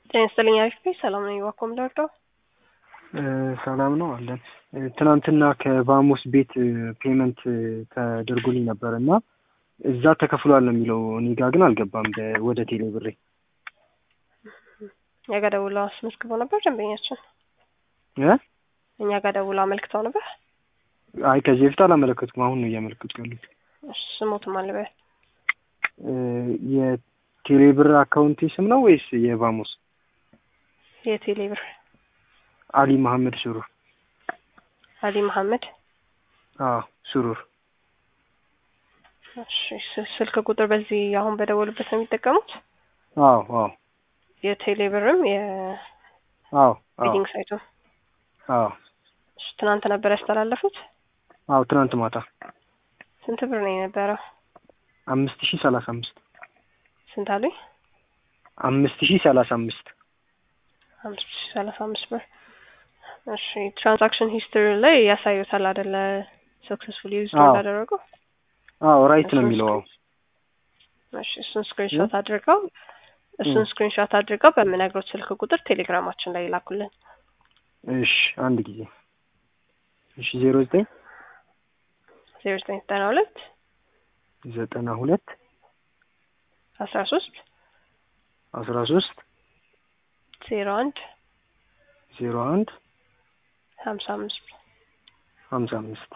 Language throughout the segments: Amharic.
ጤና ይስጥልኝ አሪፍ ነኝ። ሰላም ነኝ። ዋኮም ዳርዳው ሰላም ነው አለን። ትናንትና ከባሞስ ቤት ፔመንት ተደርጎልኝ ነበር እና እዛ ተከፍሏል ነው የሚለው። እኔ ጋ ግን አልገባም በ- ወደ ቴሌ ብሬ። እኛ ጋር ደውለው አስመዝግበው ነበር ደንበኛችን። እ? እኛ ጋር ደውለው አመልክተው ነበር። አይ ከዚህ በፊት አላመለከትኩም። አሁን ነው እያመለከትኩ ያሉት። እሺ፣ ስሞትም አለበ እ፣ የቴሌ ብር አካውንቴ ስም ነው ወይስ የባሞስ? የቴሌ ብር አሊ መሐመድ ሱሩር። አሊ መሐመድ። አዎ ሱሩር። እሺ፣ ስ- ስልክ ቁጥር በዚህ አሁን በደወሉበት ነው የሚጠቀሙት። አዎ አዎ የቴሌ ብርም አዎ አዎ የቢሊንግ ሳይቱ። አዎ እሺ፣ ትናንት ነበር ያስተላለፉት። አዎ ትናንት ማታ ስንት ብር ነው የነበረው? አምስት ሺህ ሰላሳ አምስት ስንት አሉኝ? አምስት ሺህ ሰላሳ አምስት አምስት ሺህ ሰላሳ አምስት ብር። እሺ ትራንዛክሽን ሂስትሪ ላይ ያሳዩታል አይደለ? ሰክሰስፉሊ ዩዝ አዎ። እንዳደረገው። አዎ ራይት ነው የሚለው። አዎ እሺ እሱን ስክሪንሾት አድርገው እሱን ስክሪንሾት አድርገው በምነግሮት ስልክ ቁጥር ቴሌግራማችን ላይ ይላኩልን። እሺ አንድ ጊዜ እሺ ዜሮ ዘጠኝ ዜሮ ዘጠኝ ዘጠና ሁለት ዘጠና ሁለት አስራ ሶስት አስራ ሶስት ዜሮ አንድ ዜሮ አንድ ሀምሳ አምስት ሀምሳ አምስት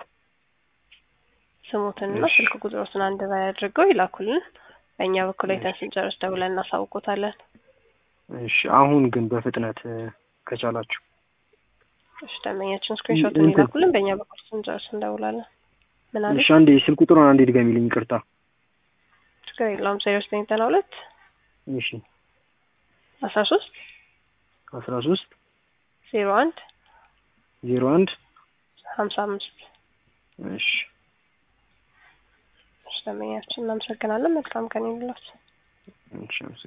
ስሙትንና እሺ። ስልክ ቁጥሮትን አንድ ላይ አድርገው ይላኩልን። በእኛ በኩል አይተን ስንጨርስ ደውለን እናሳውቆታለን። እሺ አሁን ግን በፍጥነት እ፣ ከቻላችሁ እሺ ደንበኛችን ስክሪንሾትን እንትን- ይላኩልን። በእኛ በኩል ስንጨርስ እንደውላለን። ምን አለ? እሺ አንዴ ስልክ ቁጥሩን አንዴ ድገሚልኝ ይቅርታ ችግር የለውም። ዜሮ ዘጠኝ ዘጠና ሁለት እሺ አስራ ሶስት አስራ ሶስት ዜሮ አንድ ዜሮ አንድ ሀምሳ አምስት እሺ እሺ ደንበኛችን እናመሰግናለን። መልካም ቀን ይሁንላችሁ። እሺ